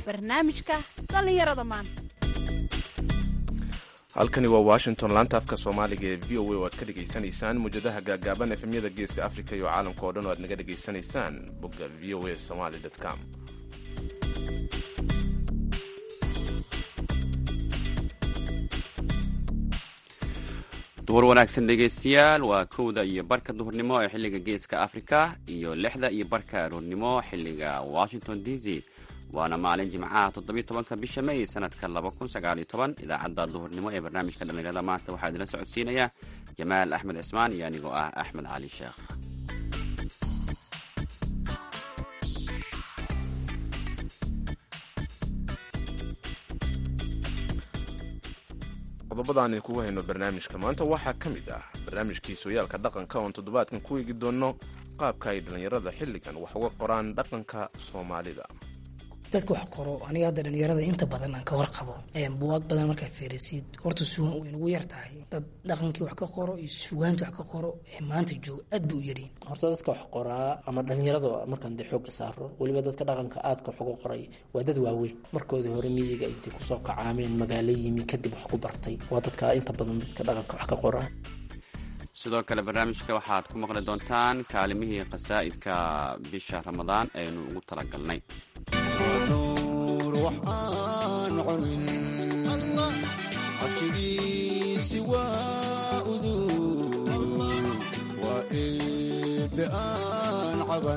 barnaamijka dhallinyarada maanta halkani waa washington laanta afka soomaaliga ee v o a oo aad ka dhegaysanaysaan muwjadaha gaagaaban efemyada geeska africa iyo caalamka oo dhan oo aad naga dhegaysanaysaan bogga v o a somaly com duhur wanaagsan dhegaystayaal waa kowda iyo barka duhurnimo ee xilliga geeska afrika iyo lixda iyo barka aroornimo xilliga washington d c waana maalin jimcaha toddobiyo tobanka bisha may sanadka laba kun sagaaliyo toban idaacadda duhurnimo ee barnaamijka dhallinyarada maanta waxaa idinla socodsiinaya jamaal axmed cismaan iyo anigoo ah axmed cali sheekh qodobadaan idinkugu hayno barnaamijka maanta waxaa ka mid ah barnaamijkii sooyaalka dhaqanka oon toddobaadkan ku eegi doonno qaabka ay dhallinyarada xilligan wax uga qoraan dhaqanka soomaalida dadka wax qoro aniga hadda dhalinyarada inta badan aan ka warqabo buwaag badan markaa feerisiid horta sugaan way nagu yar tahay dad dhaqankii wax ka qoro iyo sugaanta wax ka qoro ee maanta jooga aad ba u yaryihin horta dadka wax qoraa ama dhalinyarada markaan dee xooga saaro weliba dadka dhaqanka aadka wax uga qoray waa dad waaweyn markoodii hore miyiga intay kusoo kacaameen magaalo yimi kadib wax ku bartay waa dadka inta badan dadka dhaqanka wax ka qoraa sidoo kale barnaamijka waxaad ku maqli doontaan kaalimihii qasaa'idka bisha ramadaan aynu ugu talagalnay waxaan cunin cabshigiisi waa udug waa eebe aan caban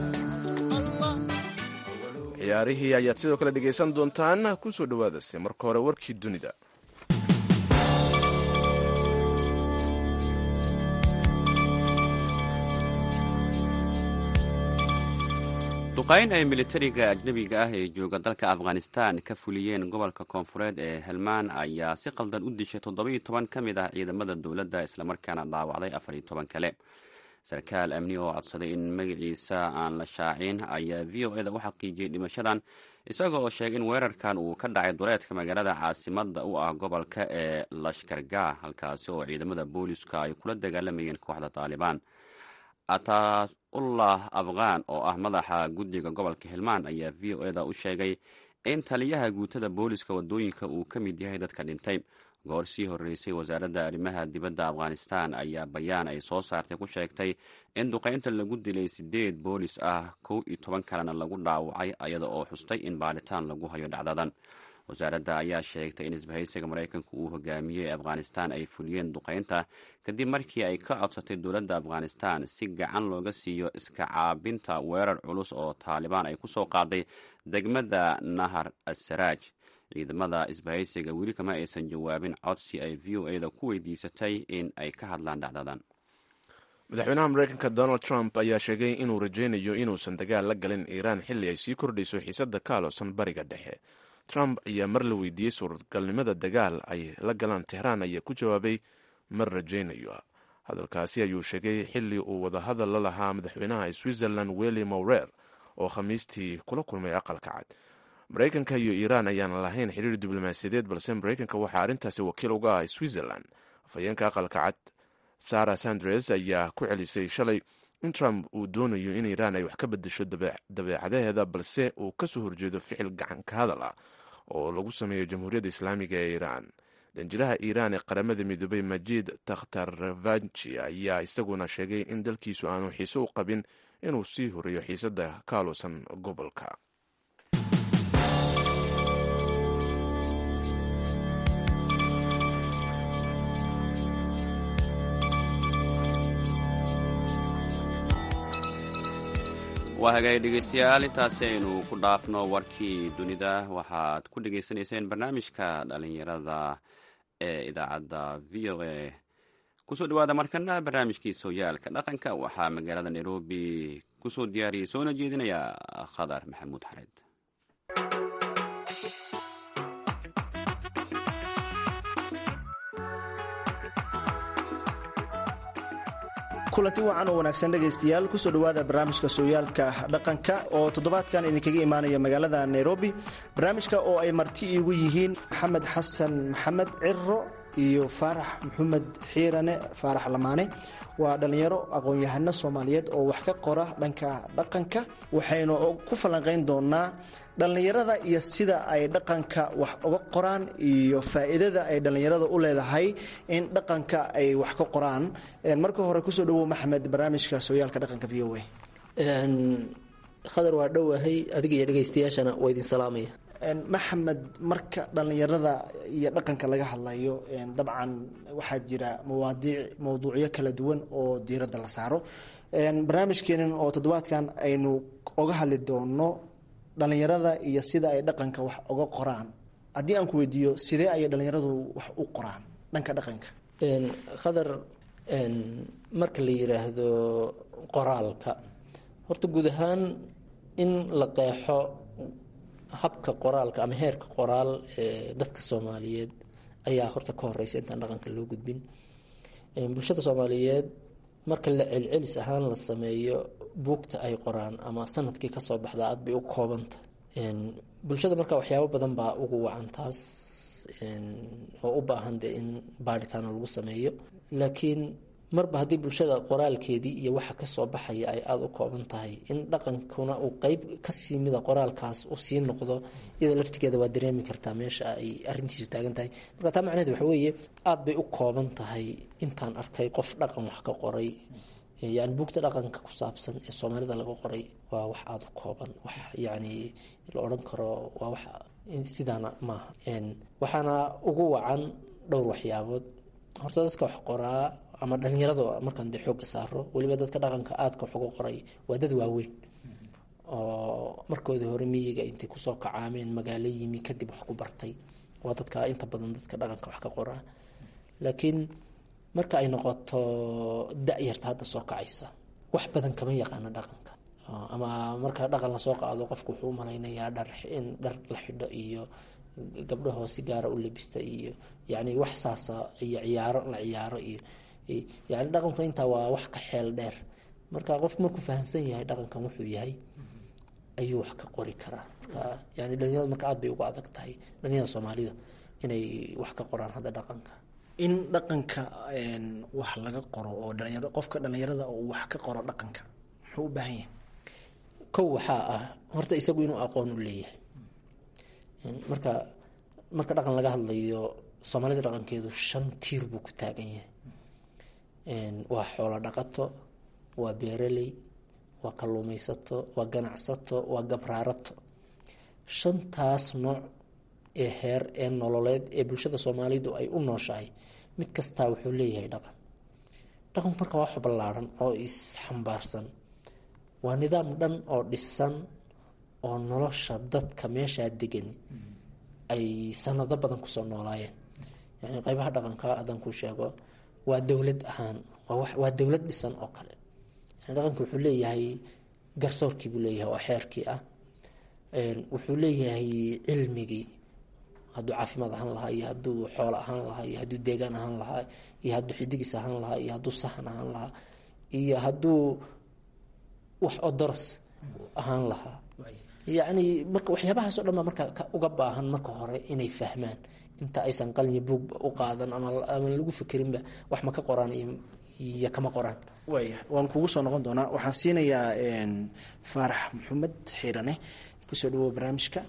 ciyaarihii ayaad sidoo kale dhegaysan doontaan ku soo dhowaadase marka hore warkii dunida duqayn ay militariga ajnebiga ah ee jooga dalka afghanistan ka fuliyeen gobolka koonfureed ee helmaan ayaa si qaldan u dishay toddobiyo toban ka mid ah ciidamada dowladda islamarkaana dhaawacday afariyo toban kale sarkaal amni oo codsaday in magaciisa aan la shaacin ayaa v o eda u xaqiijiyey dhimashadan isaga oo sheegay in weerarkan uu ka dhacay duleedka magaalada caasimada u ah gobolka ee lashkargah halkaasi oo ciidamada booliska ay kula dagaalamayeen kooxda taalibaan ataullah afghan oo ah madaxa guddiga gobolka helmaan ayaa v o eda u sheegay in taliyaha guutada booliska wadooyinka uu ka mid yahay dadka dhintay goor sii horreysay wasaaradda arrimaha dibadda afghanistan ayaa bayaan ay soo saartay ku sheegtay in duqaynta lagu dilay siddeed boolis ah kow iyo toban kalena lagu dhaawacay ayada oo xustay in baadhitaan lagu hayo dhacdadan wasaaradda ayaa sheegtay in isbahaysiga maraykanka uu hogaamiyey afghanistan ay fuliyeen duqaynta kadib markii ay ka codsatay dowladda afghanistan si gacan looga siiyo iska caabinta weerar culus oo taalibaan ay ku soo qaaday degmada nahar asaraaj ciidamada isbahaysiga weli kama aysan jawaabin codsi ay v o eda ku weydiisatay in ay ka hadlaan dhacdadan madaxweynaha maraykanka donald trump ayaa sheegay inuu rajaynayo inuusan dagaal la galin iiraan xilli ay sii kordhayso xiisadda ka aloosan bariga dhexe trump ayaa mar la weydiiyey suuradgalnimada dagaal ay la galaan tehraan ayaa ku jawaabay mar rajaynayo hadalkaasi ayuu sheegay xilli uu wadahadal la lahaa madaxweynaha switzerland welli mowrer oo khamiistii kula kulmay aqalka cad maraykanka iyo iiraan ayaan lahayn xiriir diblomaasiyadeed balse maraykanka waxaa arrintaasi wakiil uga ah switzerland afhayeenka aqalka cad sara sandres ayaa ku celisay shalay in trump uu doonayo in iiraan ay wax ka bedesho dabeecadaheeda balse uu ka soo horjeedo ficil gacan ka hadal ah oo lagu sameeyo jamhuuriyadda islaamiga ee iiraan danjiraha iiraan ee qaramada midoobay majid takhtarvanji ayaa isaguna sheegay in dalkiisu aanu xiise u qabin inuu sii horeeyo xiisadda ka aloosan gobolka waa hagaag dhegeystayaal intaasi aynu ku dhaafno warkii dunida waxaad ku dhegaysanayseen barnaamijka dhalinyarada ee idaacadda v o a kusoo dhawaada markana barnaamijkii sooyaalka dhaqanka waxaa magaalada nairobi kusoo diyaariyey soona jeedinaya khadar maxamuud xareed kulanti wacan oo wanaagsan dhegaystayaal kusoo dhowaada barnaamijka sooyaalka dhaqanka oo toddobaadkan idinkaga imaanaya magaalada nairobi barnaamijka oo ay marti iigu yihiin maxamed xasan maxamed ciro iyo faarax maxamed xiirane faarax lamaane waa dhallinyaro aqoon-yahano soomaaliyeed oo wax ka qora dhanka dhaqanka waxaynu ku falanqeyn doonaa dhallinyarada iyo sida ay dhaqanka wax uga qoraan iyo faa-iidada ay dhallinyarada u leedahay in dhaqanka ay wax ka qoraan marka hore kusoo dhawow maxamed barnaamijka sooyaalka dhaqanka v o a khadar waa dhowahay adiga iyo dhegaystayaashana waa idin salaamaya maxamed marka dhallinyarada iyo dhaqanka laga hadlayo dabcan waxaa jira mawaadiic mowduucyo kala duwan oo diiradda la saaro barnaamijkeenan oo toddobaadkan aynu oga hadli doono dhallinyarada iyo sida ay dhaqanka wax uga qoraan haddii aan ku weydiiyo sidee ayay dhallinyaradu wax u qoraan dhanka dhaqanka khadar marka la yiraahdo qoraalka horta guud ahaan in la qeexo habka qoraalka ama heerka qoraal ee dadka soomaaliyeed ayaa horta ka horeysa intaan dhaqanka loo gudbin bulshada soomaaliyeed marka la celcelis ahaan la sameeyo buugta ay qoraan ama sanadkii kasoo baxda aad bay u koobanta bulshada marka waxyaabo badan baa ugu wacan taas oo u baahan de in baaritaano lagu sameeyo laakiin marba haddii bulshada qoraalkeedii iyo waxa kasoo baxaya ay aada u kooban tahay in dhaqankuna uu qeyb kasii mida qoraalkaas u sii noqdo iyada laftigeeda waa dareemi kartaa meesha ay arintiisu taagan tahay marka taa macnaheed waxa weeye aada bay u kooban tahay intaan arkay qof dhaqan wax ka qoray yani buugta dhaqanka ku saabsan ee soomaalida laga qoray waa wax aada u kooban wax yani la odhan karo waa wax sidaana maaha waxaana ugu wacan dhowr waxyaabood horta dadka wax qoraa ama dhalinyarada markaan dee xooga saaro weliba dadka dhaqanka aadka wax uga qoray waa dad waaweyn oo markoodii hore miyiga intay kusoo kacaameen magaalo yimi kadib wax ku bartay waa dadka inta badan dadka dhaqanka wax ka qoraa laakiin marka ay noqoto da-yarta hadda soo kacaysa wax badan kama yaqaano dhaqanka ama marka dhaqan lasoo qaado qofku wuxuu umalaynayaa dhar in dhar la xidho iyo gabdhahoo si gaara u labista iyo yani wax saasa iyo ciyaaro la ciyaaro iyo yani dhaqanku intaa waa wax ka xeel dheer marka qof markuu fahamsan yahay dhaqankan wuxuu yahay ayuu wax ka qori karaa marka yani dhalinyarada marka aad bay ugu adag tahay dhalinyarada soomaalida inay wax ka qoraan hadda dhaqanka in dhaqanka wax laga qoro oo dhalinyaro qofka dhalinyarada uu wax ka qoro dhaqanka muxuu u baahan yahay kow waxaa ah horta isagu inuu aqoon u leeyahay marka marka dhaqan laga hadlayo soomaalida dhaqankeedu shan tiir buu ku taagan yahay waa xoolo dhaqato waa beeraley waa kalluumaysato waa ganacsato waa gabraarato shantaas nooc ee heer ee nololeed ee bulshada soomaalidu ay u nooshahay mid kastaa wuxuu leeyahay dhaqan dhaqanku marka waa wax ballaaran oo isxambaarsan waa nidaam dhan oo dhisan oo nolosha dadka meeshaa degan ay sanado badan kusoo noolaayeen yani qeybaha dhaqanka haddaan kuu sheego waa dowlad ahaan waa dowlad dhisan oo kale yani dhaqanka wuxuu leeyahay garsoorkii buu leeyahay oo xeerkii ah wuxuu leeyahay cilmigii hadduu caafimaad ahaan lahaa iyo hadduu xoolo ahaan lahaa iyo hadduu deegaan ahaan lahaa iyo hadduu xidigiis ahaan lahaa iyo hadduu sahan ahaan lahaa iyo hadduu wax odoros ahaan lahaa yacni marka waxyaabahaas o dhan baa marka uga baahan marka hore inay fahmaan inta aysan qalin buog u qaadan ama lagu fikerinba wax ma ka qoraan iyo kama qoraan waaya waan kugu soo noqon doonaa waxaan siinayaa faarax maxamed xiirane kusoo dhawow barnaamijka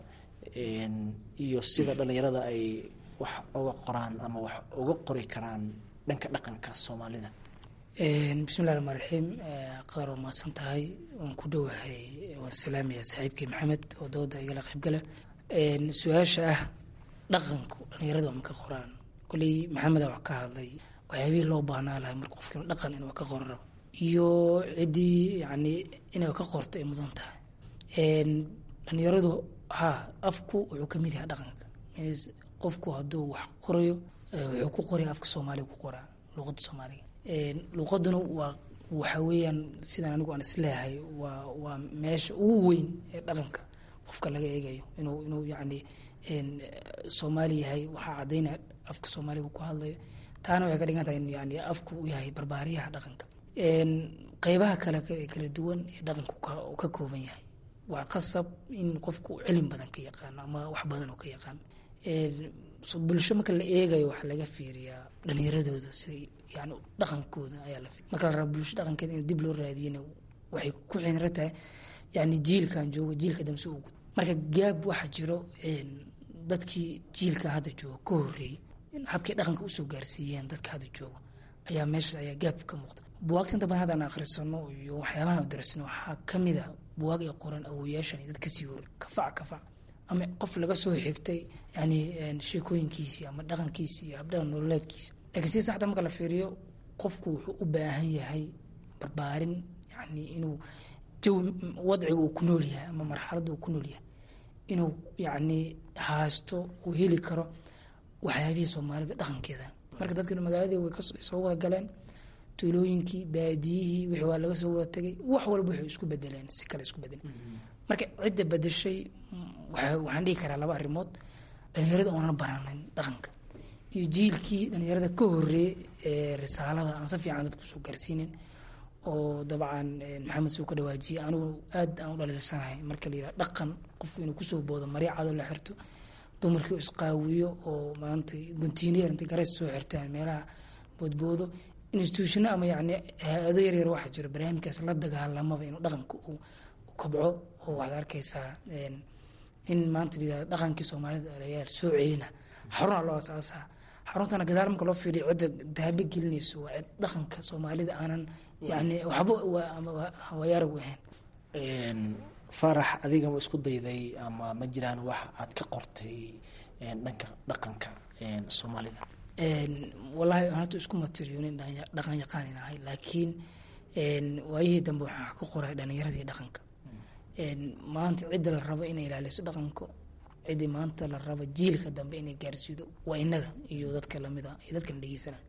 iyo sida dhalinyarada ay wax uga qoraan ama wax uga qori karaan dhanka dhaqanka soomaalida bismillahi raxmaan raxiim qadar waa mahadsan tahay waan ku dhowahay waan salaamaya saaxiibkii maxamed oo dooda igala qaybgala su-aasha ah dhaqanku dhalinyarada waa ma ka qoraan koley maxameda wax ka hadlay waxyaabihii loo baahnaa lahay marka qofkiina dhaqan inuu ka qoro rabo iyo ciddii yani inay ka qorto ay mudan tahay dhalinyaradu ha afku wuxuu kamid yahay dhaqanka qofku hadduu wax qorayo wuxuu ku qoraya afka soomaaliga ku qoraa luqada soomaaliga luqaduna waa waxa weeyaan sidaan anigu aan isleeyahay waa waa meesha ugu weyn ee dhaqanka qofka laga eegayo inuu inuu yacni soomaali yahay waxaa caddaynaya afka soomaaliga ku hadlayo taana waxay ka dhigan tahay in yani afku uu yahay barbaariyaha dhaqanka qeybaha kale kala duwan ee dhaqanku ka kooban yahay waa qasab in qofku cilmi badan ka yaqaano ama wax badan oo ka yaqaan bulsho marka la eegayo waxaa laga fiiriyaa dhalinyaradooda siday yani dhaqankooda ayaa la marka la raba bulsho dhaqankeeda in dib loo raadiyana waxay ku xinira tahay yani jiilkan jooga jiilka damse ugu marka gaab waxaa jiro dadkii jiilka hadda jooga ka horeeyey habkay dhaqanka usoo gaarsiiyeen dadka hadda jooga ayaa meeshaas ayaa gaab ka muuqda buwaagta inta badan haddaan akhrisano iyo waxyaabahan darsano waxaa kamid a buwaag ay qoran awoyaashan dad kasii hor kafac kafac ama qof laga soo xigtay yani sheekooyinkiisii ama dhaqankiisi iyo habdhaqan nololeedkiisa laakiin sida saxda marka la fiiriyo qofku wuxuu u baahan yahay barbaarin yani inuu jawi wadciga uu ku nool yahay ama marxaladda uu ku nool yahay inuu yani haasto uu heli karo waxyaabihii soomaalida dhaqankeeda marka dadkan magaaladii way kasoo wada galeen tuulooyinkii baadiyihii wixii waa laga soo wada tegay wax walba waxay isku bedeleen si kale isku bedeleen marka cidda bedeshay waxaan dhihi karaa laba arrimood dhalinyarada oonan baranin dhaqanka iyo jiilkii dhalinyarada ka horeeyey ee risaalada aan si fiican dadku soo gaarsiinin oo dabcan maxamed suu ka dhawaajiyey anigu aad aan u dhaliilsanahay marka la yidhaha dhaqan qofku inuu kusoo boodo marya cado la xirto dumarkii u isqaawiyo oo maanta guntiineer intay gareys soo xirtaan meelaha boodboodo institutiono ama yani hay-ado yaryar waxaa jiro barnaamijkaas la dagaalamaba inuu dhaqanka uu kobco oo waxaad arkaysaa in maanta layihahdo dhaqankii soomaalida alayaal soo celina xaruna loo asaasaa xaruntana gadaal marka loo fiiriyo cidda dahabo gelinayso waa cid dhaqanka soomaalida aanan yani waxba wayaarag u ahayn faarax adiga ma isku dayday ama ma jiraan wax aad ka qortay dhanka dhaqanka soomaalida wallaahi horta isku matiriyoonin dhaqan yaqaan ahay laakiin waayihii dambe waxaa ku qoray dhalinyaradii dhaqanka maanta cidda la rabo inay ilaaliso dhaqanka ciddii maanta la rabo jiilka dambe inay gaarsiido waa inaga iyo dadka lamida iyo dadkan dhegeysana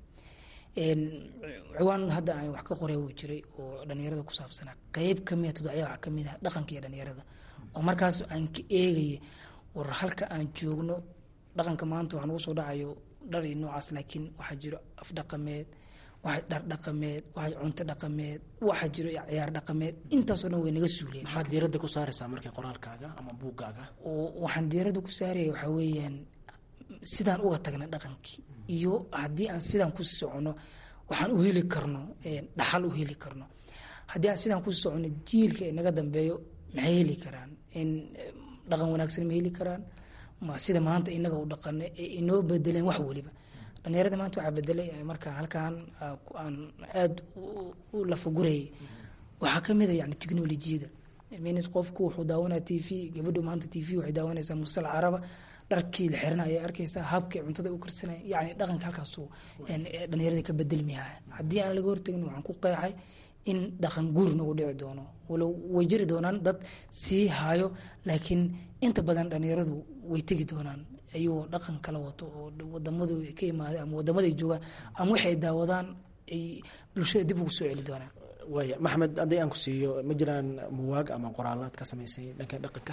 ciwaan hadda aan wax ka qoray wuu jiray oo dhalinyarada ku saabsanaa qeyb kamida todocya waxaa kamid ah dhaqanka iyo dhalinyarada oo markaas aan ka eegaya war halka aan joogno dhaqanka maanta waxaa nagu soo dhacayo dhar iyo noocaas laakiin waxaa jiro af dhaqameed waxaa dhar dhaqameed waxaa cunto dhaqameed waxaa jiro ciyaar dhaqameed intaasoo dhan way naga suuleen maxaad diiradda ku saaraysaa markii qoraalkaaga ama buuggaaga waxaan diiradda ku saaraya waxaa weeyaan sidaan uga tagna dhaqankii iyo haddii aan sidaan ku socono waxaan u heli karno dhaxal u heli karno haddii aan sidaan ku socono jiilka inaga dambeeyo maxay heli karaan in dhaqan wanaagsan ma heli karaan ma sida maanta inaga u dhaqano ee inoo bedeleen wax weliba dhalinyarada maanta waxaa bedelay markaan halkaan aan aada u lafagurayay waxaa kamid a yani technolojiyada mins qofku wuxuu daawanaya t v gabadhu maanta t v waxay daawanaysaa musal caraba dharkii la xirana ayay arkaysaa habkay cuntada u karsanaya yani dhaqanka halkaasu dhalinyarada ka bedelmiyaa haddii aan laga hortagin waxaan ku qeexay in dhaqan guur nagu dhici doono walow way jiri doonaan dad sii haayo laakiin inta badan dhalinyaradu way tegi doonaan ayagoo dhaqan kala wato oo wadamadu ka imaaday ama wadamaday joogaan ama waxay daawadaan ay bulshada dib ugu soo celi doonaan waaya maxmed haddii aan ku siiyo ma jiraan muwaag ama qoraalaad ka samaysay dhanka dhaqanka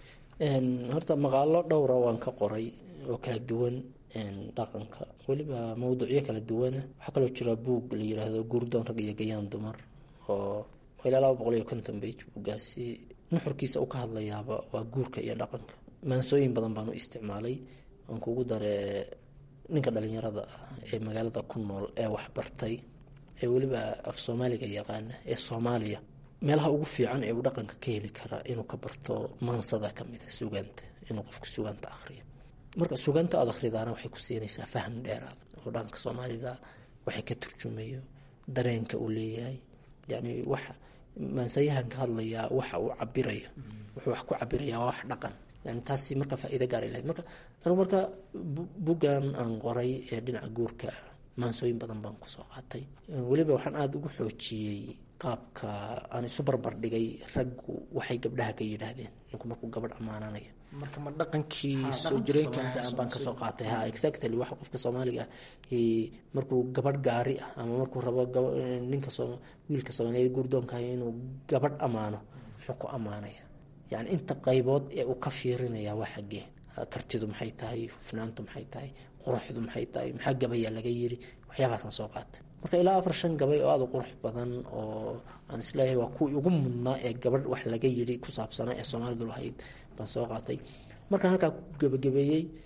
horta maqaalo dhowra waan ka qoray oo kala duwan dhaqanka weliba mawduucyo kala duwana waxaa kaloo jira buug la yiraahdo guurdoon rag iyo gayaan dumar oo ilaa laba boqol iyo konton bage buuggaasi nuxurkiisa uu ka hadlayaaba waa guurka iyo dhaqanka maansooyin badan baan u isticmaalay aan kugu dare ninka dhalinyarada ah ee magaalada ku nool ee waxbartay ee weliba af soomaaliga yaqaana ee soomaaliya meelaha ugu fiican ee uu dhaqanka ka heli karaa inuu ka barto maansada kamida sugaanta inuu qofka sugaanta akriyo marka sugaanta aad akhridaana waxay ku siinaysaa faham dheeraad oo dhaqanka soomaalida waxay ka turjumayo dareenka uu leeyahay yani waxa maansayahan ka hadlayaa waxa uu cabirayo wuxuu wax ku cabirayaa waa wax dhaqan yani taasi marka faa-iida gaara lahayd marka anigu marka buggan aan qoray ee dhinaca guurka maansooyin badan baan kusoo qaatay weliba waxaan aada ugu xoojiyey qaabka aan isu barbar dhigay raggu waxay gabdhaha ka yidhaahdeen ninku markuu gabadh ammaananayo marka ma dhaqankii soo jireenka baan kasoo qaatay ha exactly waxa qofka soomaaliga ah markuu gabadh gaari ah ama markuu rabo ninka wiilka soomaaliyeed guurdoonkahay inuu gabadh ammaano muxuu ku ammaanaya yani inta qaybood ee uu ka fiirinaya waa xaggee kartidu maxay tahay hufnaantu maxay tahay quruxdu maxay tahay maxaa gabayaa laga yiri waxyaabaasaan soo qaatay marka ilaa afar shan gabay oo aada u qurux badan oo aan isleeyahay waa kuwii ugu mudnaa ee gabadh wax laga yiri ku saabsanaa ee soomaalidu lahayd baan soo qaatay markaan halkaa ku gebagabeeyey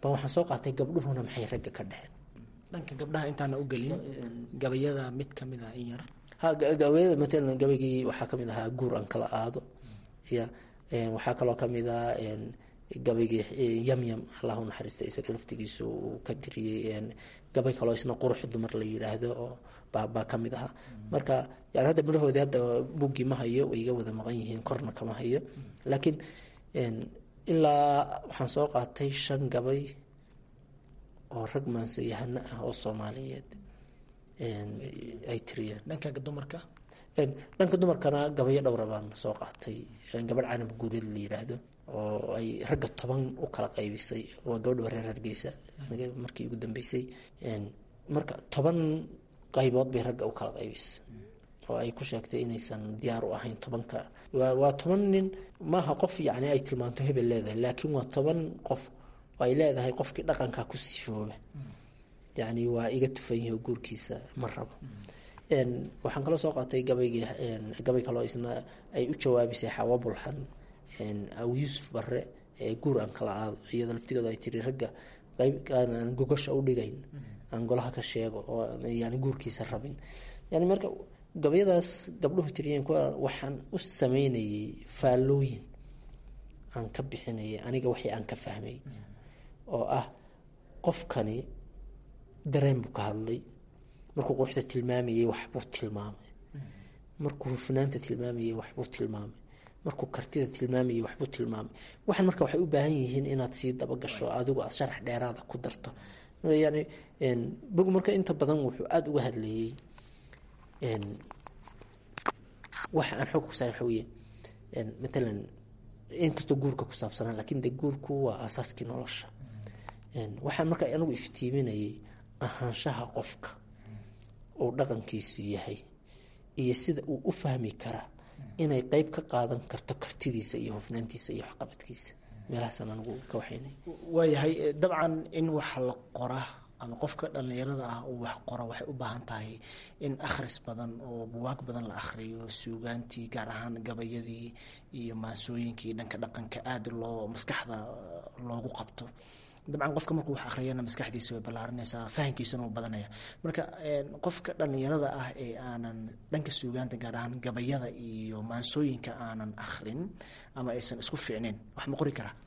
ba waxaan soo qaatay gabdhuhuna maxay ragga ka dhexeen dhanka gabdhaha intaana u gelin gabayada mid kamid ah in yar ha gabayada matalan gabaygii waxaa kamid ahaa guur aan kala aado ya waxaa kaloo kamid ah gabaygii yamyam allahu naxariista isaga laftigiisu uu ka tiriyey gabay kaloo isna qurux dumar la yidhaahdo oo baa kamid ahaa marka yani hadda midhahoodii hadda buggii ma hayo way iga wada maqan yihiin korna kama hayo laakiin ilaa waxaan soo qaatay shan gabay oo rag maansayahano ah oo soomaaliyeed ay tiriyeen dhanka dumarka dhanka dumarkana gabayo dhowra baan soo qaatay gabadh canab guureed la yidhaahdo oo ay ragga toban u kala qaybisay waa gabadha reer hargeysa markii ugu dambeysay marka toban qaybood bay ragga u kala qaybisay oo ay ku sheegtay inaysan diyaar u ahayn tobanka waa toban nin maaha qof yani ay tilmaanto hebel leedahay laakiin waa toban qof oo ay leedahay qofkii dhaqankaa ku sifooba yani waa iga tufan yahi oo guurkiisa ma rabo waxaan kaloo soo qaatay gabaygii gabay kaloo isna ay u jawaabisay xawa bulxan aw yuusuf bare ee guur aan kala aado iyada laftigooda ay tiri ragga qayb aan gogasha u dhigayn aan golaha ka sheego oo yani guurkiisa rabin yani marka gabayadaas gabdhuhu tiriyeen kuwa waxaan u sameynayay faallooyin aan ka bixinayay aniga waxii aan ka fahmay oo ah qofkani dareen buu ka hadlay markuu quruxda tilmaamayay waxbuu tilmaamay markuu hufnaanta tilmaamayay waxbuu tilmaamay markuu kartida tilmaamayay waxbuu tilmaamay waxaan marka waxay u baahan yihiin inaad sii dabagasho adigu aad sharax dheeraada ku darto yani bog marka inta badan wuxuu aada uga hadlayay waxa aan xoog kusaa waxa weye matalan inkastoo guurka ku saabsanaa lakin de guurku waa aasaaskii nolosha waxaan marka anigu iftiiminayay ahaanshaha qofka uu dhaqankiisu yahay iyo sida uu u fahmi karaa inay qeyb ka qaadan karto kartidiisa iyo hufnaantiisa iyo waxqabadkiisa meelahaasaan anigu ka waxaynay waayahay dabcan in wax la qora ama qofka dhalinyarada ah uu wax qoro waxay u baahan tahay in akhris badan oo buwaag badan la akhriyo suugaantii gaar ahaan gabayadii iyo maansooyinkii dhanka dhaqanka aada loo maskaxda loogu qabto dabcan qofka markuu wax akhriyana maskaxdiisa way ballaarinaysaa fahamkiisana uu badanaya marka qofka dhalinyarada ah ee aanan dhanka suugaanta gaar ahaan gabayada iyo maansooyinka aanan akhrin ama aysan isku fiicneyn wax ma qori karaa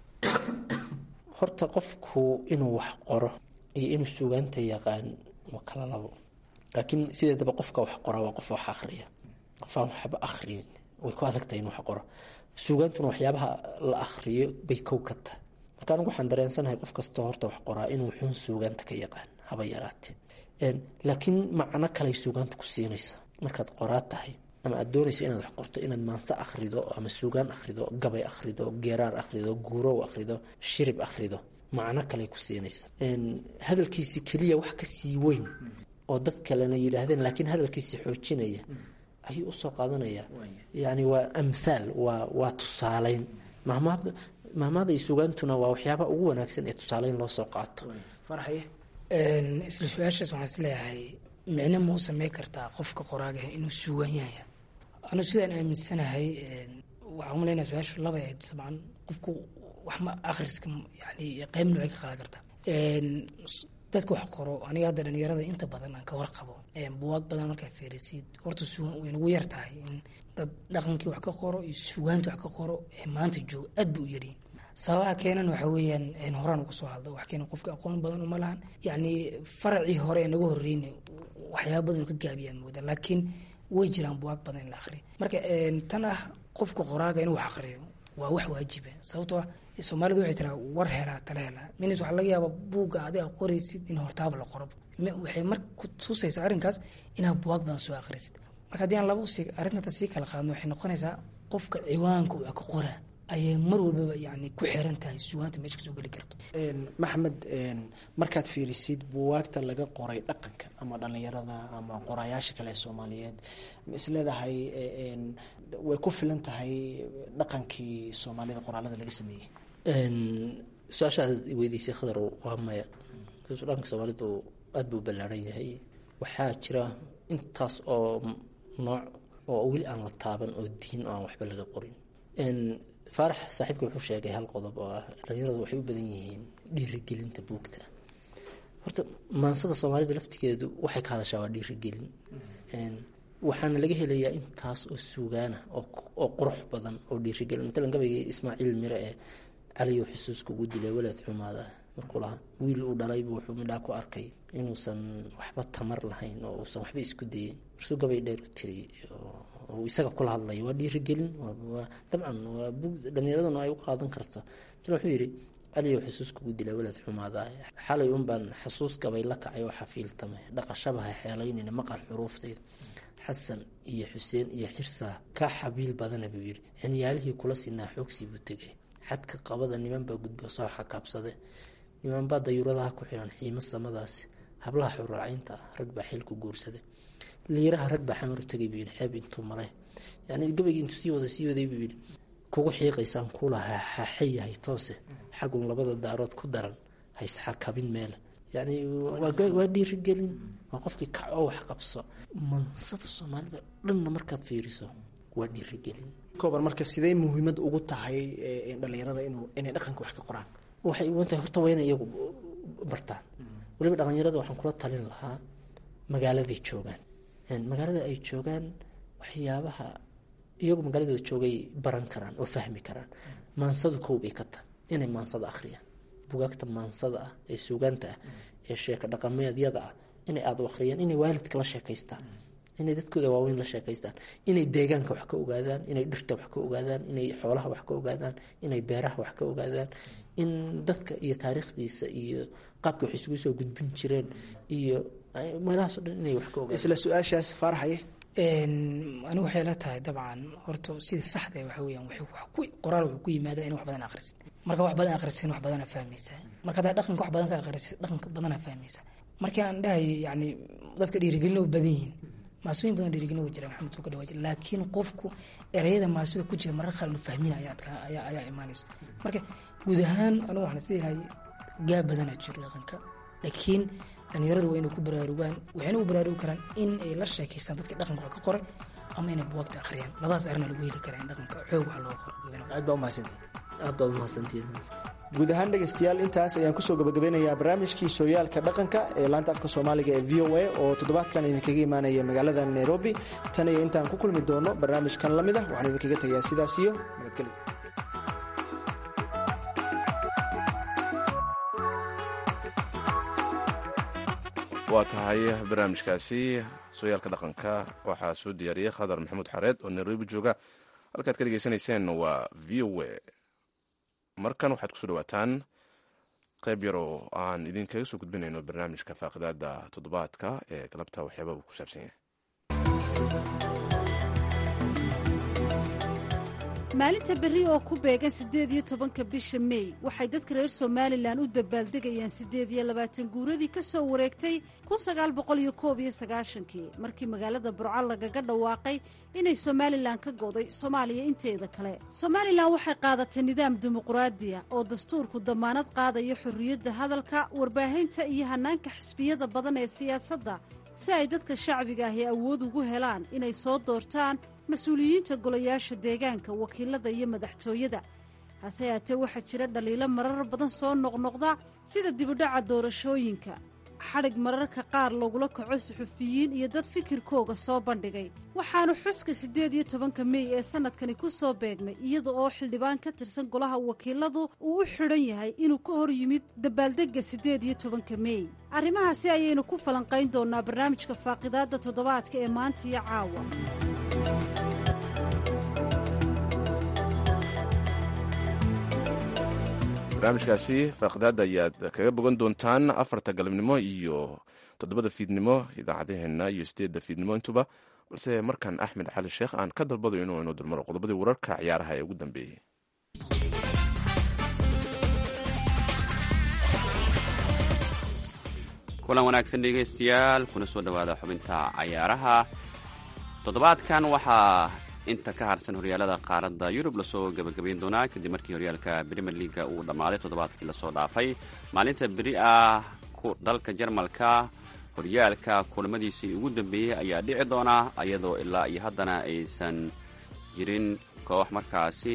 horta qofku inuu wax qoro iyo inuu suugaanta yaqaan waa kala labo laakiin sideedaba qofka wax qora waa qof wax akhriya qof aan waxba akhriyin way ku adagtahay in wax qoro suugaantuna waxyaabaha la akhriyo bay kow ka tahay marka anigu waxaan dareensanahay qof kastoo horta wax qoraa inuu xun suugaanta ka yaqaan haba yaraatee laakiin macno kaley suugaanta ku siinaysa markaad qoraa tahay ama aad doonayso inaad wax qorto inaad maanse akhrido ama suugaan akhrido gabay akhrido geeraar akhrido guurow akhrido shirib akhrido macno kaley ku siinaysa hadalkiisi keliya wax kasii weyn oo dad kalena yidhaahdeen laakiin hadalkiisi xoojinaya ayuu usoo qaadanaya yani waa amhaal waa waa tusaaleyn mahmaad mahmaada iyo sugaantuna waa waxyaaba ugu wanaagsan ee tusaaleyn loo soo qaato farxaye isla su-aashaas waxaan isleeyahay micno mau samey kartaa qofka qoraagaha inuu suugaan yahaya anu sidaan aaminsanahay waxaan umaleynaya su-aashu labay ahayd sabcan qofku waxma akhriska yani qeyb noocay ka qaadan kartaa dadka wax qoro aniga hadda dhalinyarada inta badan aan ka warqabo buwaag badan markaa fiirisid horta suugaan way nagu yar tahay in dad dhaqankii wax ka qoro iyo suugaanta wax ka qoro ee maanta jooga aad ba u yaryihin sababaha keenan waxa weeyaan horaan uga soo hadlo wax keena qofka aqoon badan uma lahan yacni faracii hore ee naga horreyna waxyaaba badan ka gaabiyaan mooda laakiin way jiraan buwaag badan in la akhriyo marka tan ah qofka qoraaga inuu wax akhriyo waa wax waajiba sababtoo ah soomaalida waxay tiraa war helaa tala helaa minis waxaa laga yaabaa buugga adiga qoraysid in hortaaba la qorob waxay mar ku tusaysaa arrinkaas inaad buwaag badan soo akhrisid marka haddii aan laba usii arrinta sii kala qaadno waxay noqonaysaa qofka ciwaanka wax ka qoraa ayay mar walbaba yani ku xiran tahay sugaanta meesha kasoo geli karto maxamed markaad fiirisid buwaagta laga qoray dhaqanka ama dhalinyarada ama qorayaasha kale ee soomaaliyeed ma isleedahay way ku filan tahay dhaqankii soomaalida qoraalada laga sameeyey su-aashaas weydiisay khadar waa maya dhanka soomaalidu aada buu ballaaran yahay waxaa jira intaas oo nooc oo weli aan la taaban oo diin oo aan waxba laga qorin faarax saaxiibka wuxuu sheegay hal qodob oo ah dhalinyaradu waxay u badan yihiin dhiirigelinta buugta horta maansada soomaalida laftigeedu waxay ka hadashaa waa dhiirigelin waxaana laga helayaa intaas oo suugaana oo qurux badan oo dhiirigelin matalan gabaygii ismaaciil mire ee caliyo xusuus kugu dilay walaad xumaada markuu lahaa wiil uu dhalaybu wuxuu midhaa ku arkay inuusan waxba tamar lahayn oo uusan waxba isku dayin marsuu gabay dheer u tiriyey oo isaga kula hadlaya waa dhiirigelin dabcan waa bug dhalinyaraduna ay u qaadan karto matalan wuxuu yidhi caliyo xusuus kugu dilay walaad xumaada xalay unbaan xasuus gabay la kacay oo xafiiltamay dhaqashabaha xeelaynayna maqal xuruuftayda xasan iyo xuseen iyo xirsaa ka xabiil badana buu yidhi cinyaalihii kula sinaa xoogsi buu tegay xadka qabada nimanbaa gudbo soo xakaabsade nimanbaa dayuuradaha ku xiran xiimo samadaasi hablaha xuraacaynta ah rag baa xilku guursada liiraha rag baa xamar u tegay buu yidhi xeeb intuu maray yani gabaygii intuu sii wada sii waday buu yidhi kugu xiiqaysaan kulaha xaxe yahay toose xagun labada daarood ku daran haysxakabin meele yani waa dhiirigelin waa qofkii kac oo wax qabso mansada soomaalida dhanna markaad fiiriso waa dhiirigelin kooban marka sidee muhiimad ugu tahay dhalinyarada inuu inay dhaqanka wax ka qoraan waxay ugan tahay horta waa inay iyagu bartaan weliba dhalinyarada waxaan kula talin lahaa magaaladay joogaan magaalada ay joogaan waxyaabaha iyagu magaaladooda joogay baran karaan oo fahmi karaan maansadu kow bay ka tahay inay maansada akhriyaan bugaagta maansada ah ee suugaanta ah ee sheeko dhaqameedyada ah inay aada u akhriyaan inay waalidka la sheekaystaan inay dadkooda waaweyn la sheekaystaan inay deegaanka wax ka ogaadaan inay dhirta wax ka ogaadaan inay xoolaha wax ka ogaadaan inay beeraha wax ka ogaadaan in dadka iyo taariikhdiisa iyo qaabka wax isugu soo gudbin jireen iyo meelahaaso dhan inay wax ka ogaadaan isla su-aashaas faaraxaye anigu waxay la tahay dabcan horta sida saxda waxa weyaan qoraal wuxuu ku yimaada in wax badan akhrisid marka wax badan akhrisin wax badana fahmaysaa marka hadaa dhaqanka wax badan ka akhrisid dhaqanka badana fahmaysaa markii aan dhahayay yani dadka dhiirigelin u badan yihiin maasooyin badan dhiirigelin waa jira maxamed soo ka dhawaa jira laakiin qofku ereyada maasida ku jira marar qaar inu fahmin ayaa ayaa ayaa imaanayso marka guud ahaan anigu waxaan isleeyahay gaab badana jiro dhaqanka laakiin dhalinyaradu waa inay ku baraarugaan waxayna u baraarugi karaan in ay la sheekaystaan dadka dhaqanka wax ka qoray ama inay buwagta akhriyaan labadaas arrin lagu heli karaa in dhaqanka xoog wax loo qoro aad baa umahadsantii aad baa umahadsantiin guud ahaan dhegaystayaal intaas ayaan kusoo gabagabeynayaa barnaamijkii sooyaalka dhaqanka ee laanta afka soomaaliga ee v o a oo toddobaadkan idinkaga imaanaya magaalada nairobi tan iyo intaan ku kulmi doono barnaamijkan la mid ah waxaan idinkaga tegayaa sidaas iyo nabadgelyo waa tahay barnaamijkaasi sooyaalka dhaqanka waxaa soo diyaariyey khadar maxamuud xareed oo nairobi jooga halkaad ka dhegeysanayseen waa v o a markan waxaad kusoo dhawaataan qayb yar oo aan idinkaga soo gudbinayno barnaamijka faaqidaada toddobaadka ee galabta waxyaaba uu ku saabsan yahay maalinta berri oo ku beegan siddeed iyo tobanka bisha mey waxay dadka reer somalilan u dabaaldegayaan siddeed iyo labaatan guuradii ka soo wareegtay kun sagaal boqol iyo koob iyo sagaashankii markii magaalada burco lagaga dhawaaqay inay somalilan ka go'day soomaaliya inteeda kale somalilan waxay qaadatay nidaam dimuquraadiya oo dastuurku damaanad qaadayo xorriyadda hadalka warbaahinta iyo hannaanka xisbiyada badan ee siyaasadda si ay dadka shacbiga ahi awood ugu helaan inay soo doortaan mas-uuliyiinta golayaasha deegaanka wakiilada iyo madaxtooyada hase yaatee waxaa jira dhaliilo marar badan soo noqnoqda sida dibudhaca doorashooyinka xadhig mararka qaar lagula kaco suxufiyiin iyo dad fikirkooga soo bandhigay waxaanu xuska siddeed iyo tobanka mey ee sanadkani ku soo beegmay iyada oo xildhibaan ka tirsan golaha wakiiladu uu u xidhan yahay inuu ka hor yimid dabaaldegga siddeed iyo tobanka mey arrimahaasi ayaynu ku falanqayn doonaa barnaamijka faaqidaadda toddobaadka ee maanta iyo caawa barnaamijkaasi faaqidaada ayaad kaga bogan doontaan afarta galabnimo iyo toddobada fiidnimo idaacadaheenna iyo sideedda fiidnimo intuba balse markan axmed cali sheekh aan ka dalbadayo inuu inuu dulmaro qodobadii wararka ciyaaraha ee ugu dambeeyey kulan wanaagsan dhegaystayaal kuna soo dhowaada xubinta cayaaraha toddobaadkan waxaa inta ka harsan horyaalada qaaradda yurub lasoo gebagabayn doonaa kadib markii horyaalka brimer leaga uu dhammaaday toddobaadkii lasoo dhaafay maalinta beri ah dalka jarmalka horyaalka kulamadiisii ugu dambeeyey ayaa dhici doona iyadoo ilaa iyo haddana aysan jirin koox markaasi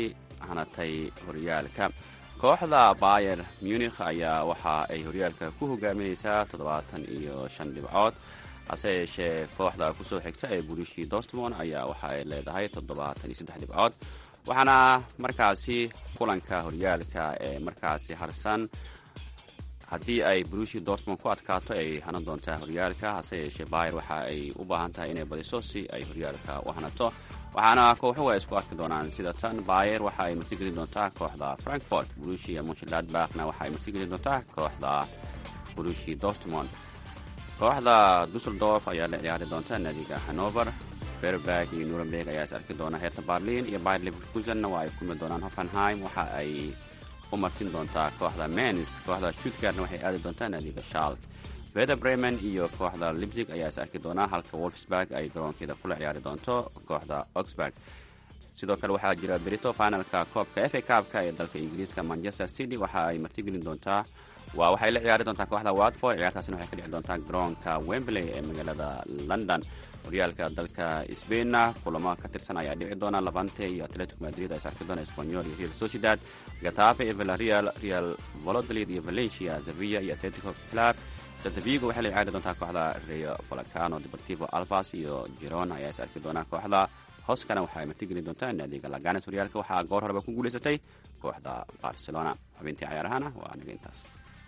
hanatay horyaalka kooxda bayer munikh ayaa waxa ay horyaalka ku hogaaminaysaa toddobaatan iyo shan dhibcood hase yeeshee kooxda kusoo xigta ee burishi dortmond ayaa waxa ay leedahay toddobaatan iyo saddex dhibcood waxaana markaasi kulanka horyaalka ee markaasi harsan haddii ay brushi dortmond ku adkaato ay hanan doontaa horyaalka hase yeeshee bayer waxa ay u baahan tahay inay badiso si ay horyaalka u hanato waxaana kooxuhu ay isku arki doonaan sida tan bayer waxa ay martigelin doontaa kooxda frankfort brushia monchladbachna waxa ay martigelin doontaa kooxda brushi dortmond kooxda dusseldorf ayaa la ciyaari doonta naadiga hanover ferberg iyo nuremberg ayaa is arki doona heerta barlin iyo bayer leverkusenna waa ay kulmi doonaan hoffenheim waxa ay u martin doontaa kooxda mens kooxda stuttgartna waxay aadi doontaa naadiga shalk veda bremen iyo kooxda libzig ayaa is arki doonaa halka wolfsburg ay garoonkeeda kula ciyaari doonto kooxda oxburg sidoo kale waxaa jira berito finalka koobka f a kaabka ee dalka ingiriiska manchester city waxa ay martigelin doontaa waa waxay la ciyaari doontaa kooxda watford ciyaartaasina waxay ka dhici doontaa garoonka wembley ee magaalada london horyaalka dalka sbainna kulamo ka tirsan ayaa dhici doona labante iyo atletico madrid ay sarki doona espanyol iyo real sociedad gatafe iyo villarreal real valodolid iyo valencia sevilla iyo atletico club santavigo waxay la ciyaari doontaa kooxda rio volcano deportivo alvas iyo girona ayaa is arki doona kooxda hoskana waxa ay martigeli doontaa naadiga laganes horyaalka waxaa goor horeba ku guulaysatay kooxda barcelona xubintii cayaarahana waa aniga intaas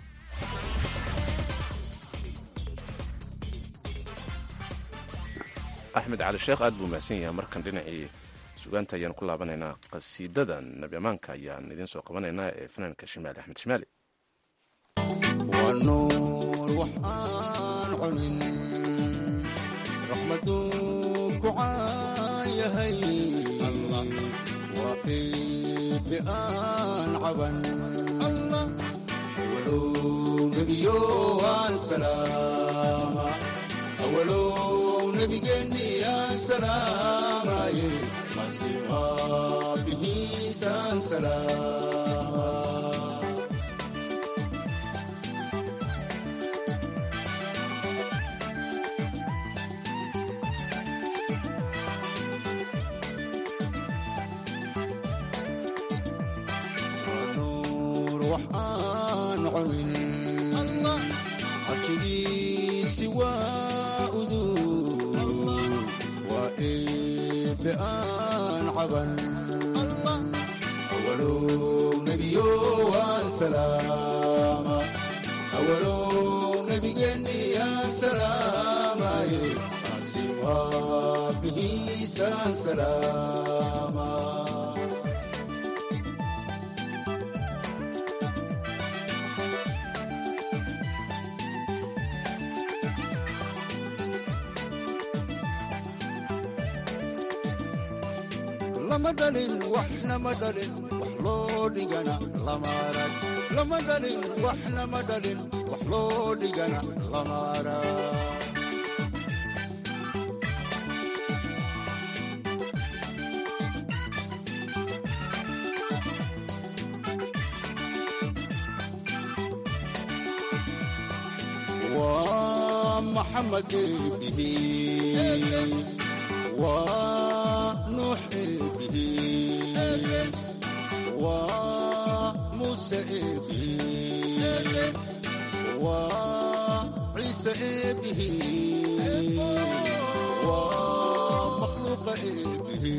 axmed cali sheekh aad buu mahadsan yahay markan dhinacii sugaanta ayaan ku laabanaynaa qasiidadan nabi amaanka ayaan idiin soo qabanaynaa ee fanaanka shimaali axmed shimaali waa nuur waxaan cunin raxmaduu ku caayahay allah waa qiibi aan caban allah awalow nebiyo aan salaama awalow nebigeenni aan salaamaye masiiqaa bihiisaan salaama nuur waxaan cunin allah carshigiisi waa udug waa eebe aan caban allah awalow nebiyo aan salaama awalow nebigeenni aan salaamaye asiwaa bihiisaan salaama lama dhalin waxna ma dhalin wax loo dhigana lama arag lama dhalin waxna ma dhalin wax loo dhigana lama arag waa maxamed eebihi waa nuux eebihi waa muuse eebihi waa ciise eebihi waa makhluuqa eebihi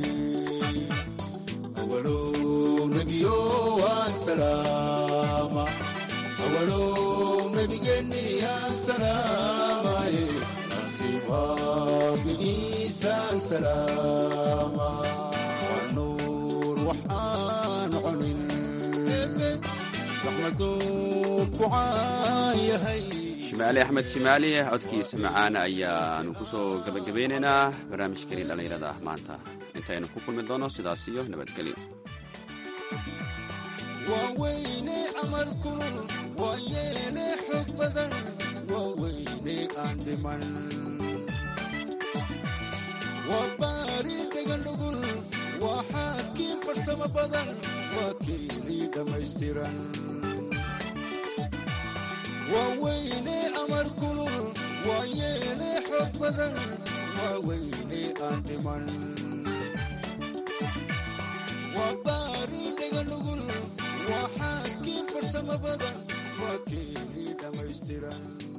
awalow nebiyo waan salaama awalow nebigeenni aan salaamaye asiwaa bihiisaan salaama waa nuur waxaan cunin raxmaduu ku caayahay shimaali axmed shimaali codkiisa macaana ayaanu ku soo gebagabeynaynaa barnaamijkeenii dhallinyarada ah maanta intaynu ku kulmi doono sidaas iyo nabadgelyo waa weyne amar kulul waa yeene xog badan waa weyne aan dhiman waa baari dhegan dhugul waa xaakiin farsamo badan waa keelii dhammaystiran waa weyne amar kulul waa yeene xog badan waa weyne aan dhiman waa baari dhega qiimo badan waa keeni dhammaystiran